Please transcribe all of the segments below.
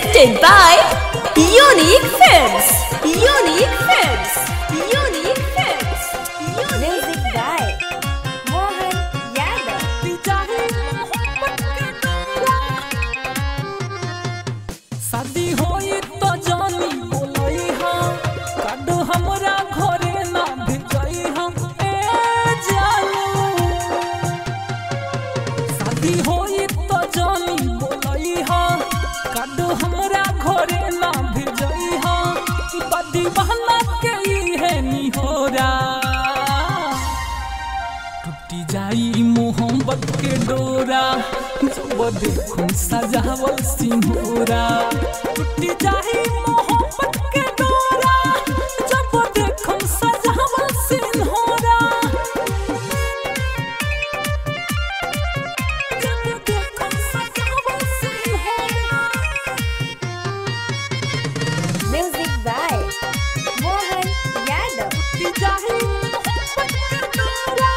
Presented by Unique Films. Unique Films. Unique Films. Music by Mohan Yadav. शादी होई तो जानी बोलई हम काडो हमरा घरे ना भेजई हम ए जानू शादी होई तो जानी बोलई हम काडो हमरा घरे ना भेजई हम बदी बहना के ई है निहोरा टूटी जाई मोहब्बत के डोरा जब देखूं सजावल सिंहोरा टूटी जाई मोहब्बत के डोरा जब देखूं सजावल सिंहोरा जब देखूं सजावल सिंहोरा Music by Mohan Yadav. टूटी जाई मोहब्बत के डोरा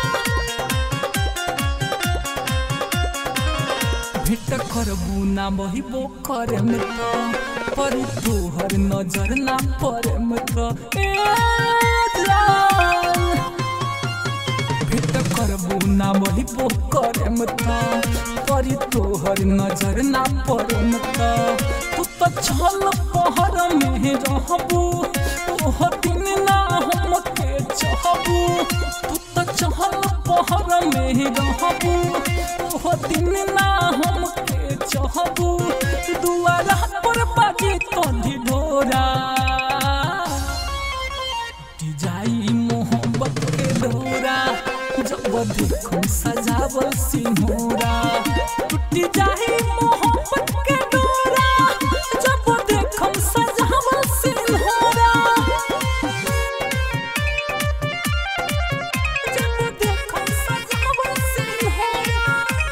भेट करबू ना बहिबो करे में तो पर तोहर नजर ना पड़े में तो ए जान भेट करबू ना बहिबो करे में तो पर तोहर नजर ना पड़े में तो तू तो छल पहर में रहबू ओह दिन ना हम के चाहबू तू तो चहल पहर में रहबू ओह दिन ना हम के चाहबू दुआरा पर बाजी तो ढिढोरा टूटी जाई मोहब्बत के डोरा जब देखूं सजावल सिंहोरा टूटी जाई मोहब्बत के डोरा जब देखूं सजावल सिंहोरा जब देखूं सजावल सिंहोरा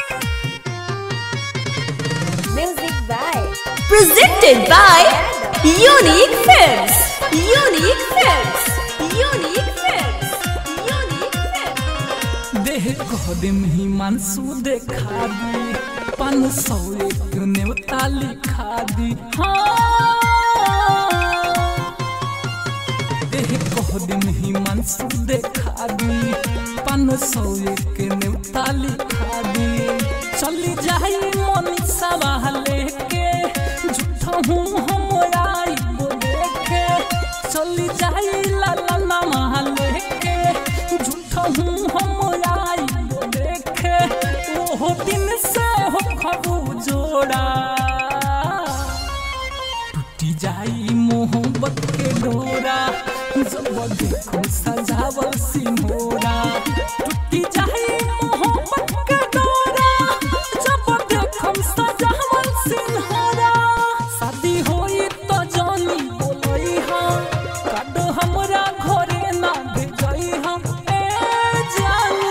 Music by Presented by Unique Films. Unique Films. Unique Films. Unique Films. देह कदम ही मानसू देखा दी पान सौ एक नेवता लिखा दी हाँ देह कदम ही मानसू देखा दी पान सौ एक नेवता लिखा दी चली जाई मनीषा लेके झूठा हूँ हम आई वो देखे चली जाई लाला नामा लेके झूठा हूँ हम आई वो देखे ओहो दिन से हो खबू जोड़ा टूटी जाई मोहब्बत के डोरा जब देखो सजावल सिंहोरा टूटी जाई मोहब्बत के डोरा जब देखो सजावल सिंहोरा शादी होई तो जानी बोलई हम काडो हमरा घरे ना भेजई हम ए जानू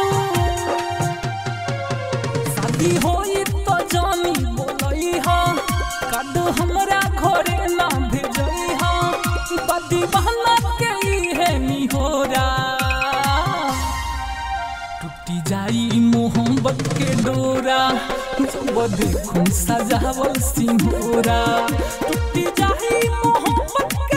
शादी होई तो जानी बोलई हम काडो हमरा घरे ना भेजई हम बदी बहना के ई है निहोरा टूटी जाई मोहब्बत के डोरा जब देखूं सजावल सिंहोरा टूटी जाई मोहब्बत के